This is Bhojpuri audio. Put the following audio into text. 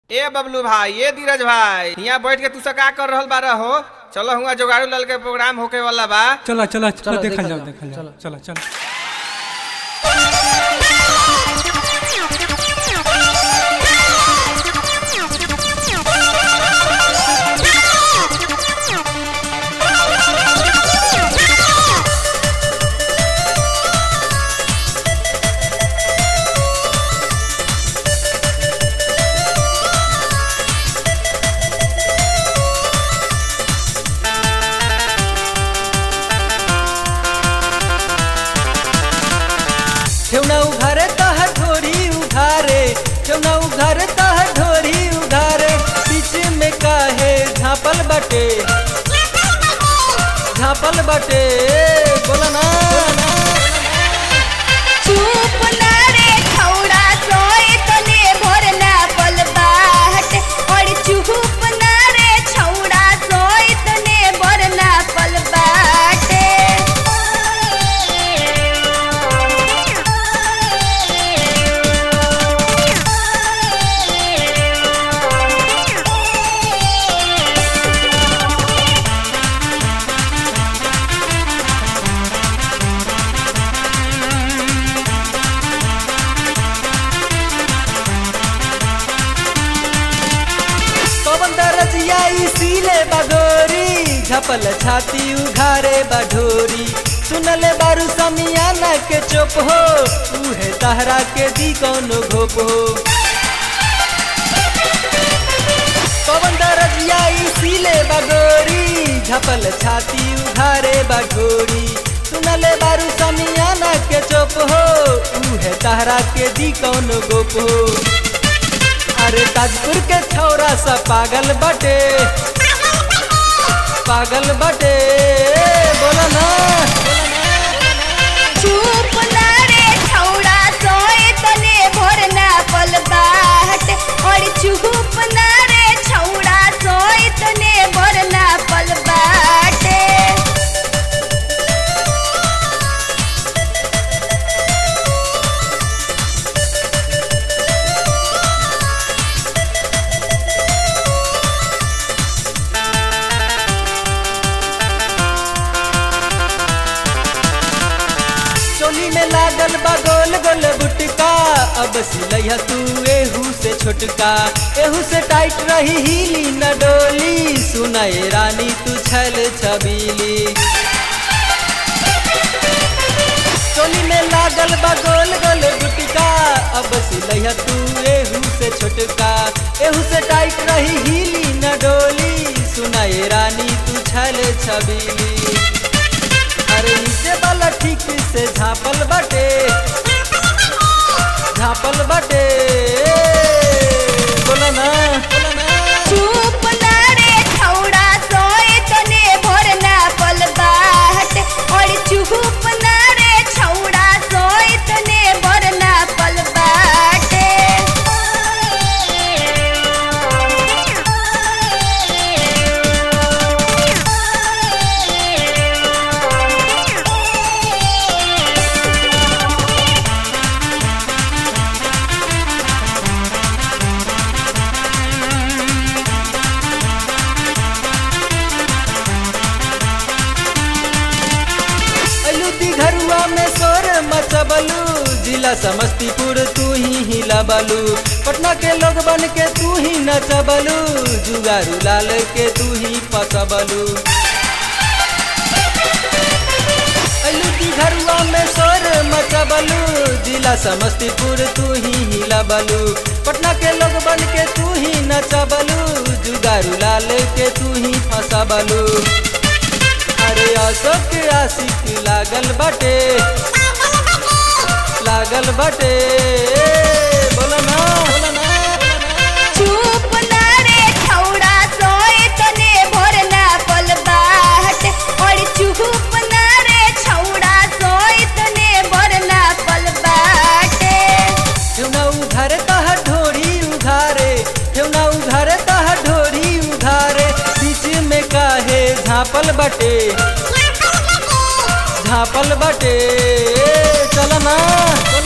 ए बबलू भाई ए धीरज भाई यहाँ बैठ के तू सब का कर रहल बारा हो चलो हुआ जोगाड़ू लाल के प्रोग्राम होके वाला बा चला चला चला चलो, देखल देखल जाओ जाओ, देखल जाओ चलो। चला चला ठेवना उघारे तह ढोरी उघारे ठेवना उघारे तह ढोरी उघारे बीच में काहे झापल बटे झापल बटे बोला ना चुप ना रे खौड़ा सोए तने भोर ना पलबाट और चुप ना रे छौड़ा सोए तने भोर ना पलबाटे पवन दरजिया इसीले बगोरी झपल छाती उघारे बढोरी सुनले बारू समियाना के चुप हो उहे तहरा के दी कौनो घोप हो पवन दरजिया इसीले बगोरी झपल छाती उघारे बढोरी सुनले बारू समियाना के चुप हो उहे तहरा के दी कौनो गोप हो अरे ताजपुर के छौरा सा पागल बटे पागल बटे बोला ना चुप ना रे छौड़ा सोए तने भोर ना पलबाट और चुप ना रे छौड़ा सोए तने भोर ना पलबाटे चोली में लागल बा गोल गोल बुटका अब सिलैया तू एहू से छोटका एहू से टाइट रही हिली न डोली सुनाए रानी तू छल छबीली चोली में लागल बा गोल गोल गुटका अब सिलैया तू एहू से छोटका एहू से टाइट रही हिली न डोली सुनाए रानी तू छल छबीली अरे नीचे वाला ठीक से झापल बटे झापल बटे बोला ना बोला ना चुप ना रे छौड़ा सोए तने भोर ना पलबाट और चुप ना रे छौड़ा सोए तने भोर ना पलबाटे अलू घरुआ में सोर मचबलू जिला समस्तीपुर तू ही हिलाबलू पटना के लोग बन के तू ही नचबलू जुगारू लाल के तू ही पसबलू अलू घरुआ में सोर मचबलू जिला समस्तीपुर तू ही हिलाबलू पटना के लोग बन के तू ही नचबलू जुगारू लाल के तू ही फसबलू अरे अशोक आशिक लागल बटे लागल बटे बोला ना बोला ना चुप ना रे छौड़ा सोए तने भोर ना पलबाट और चुप ना रे छौड़ा सोए तने भोर ना पलबाटे ठेवना उघारे तह ढोरी उघारे ठेवना उघारे तह ढोरी उघारे बीच में काहे झापल बटे झापल बटे चल ना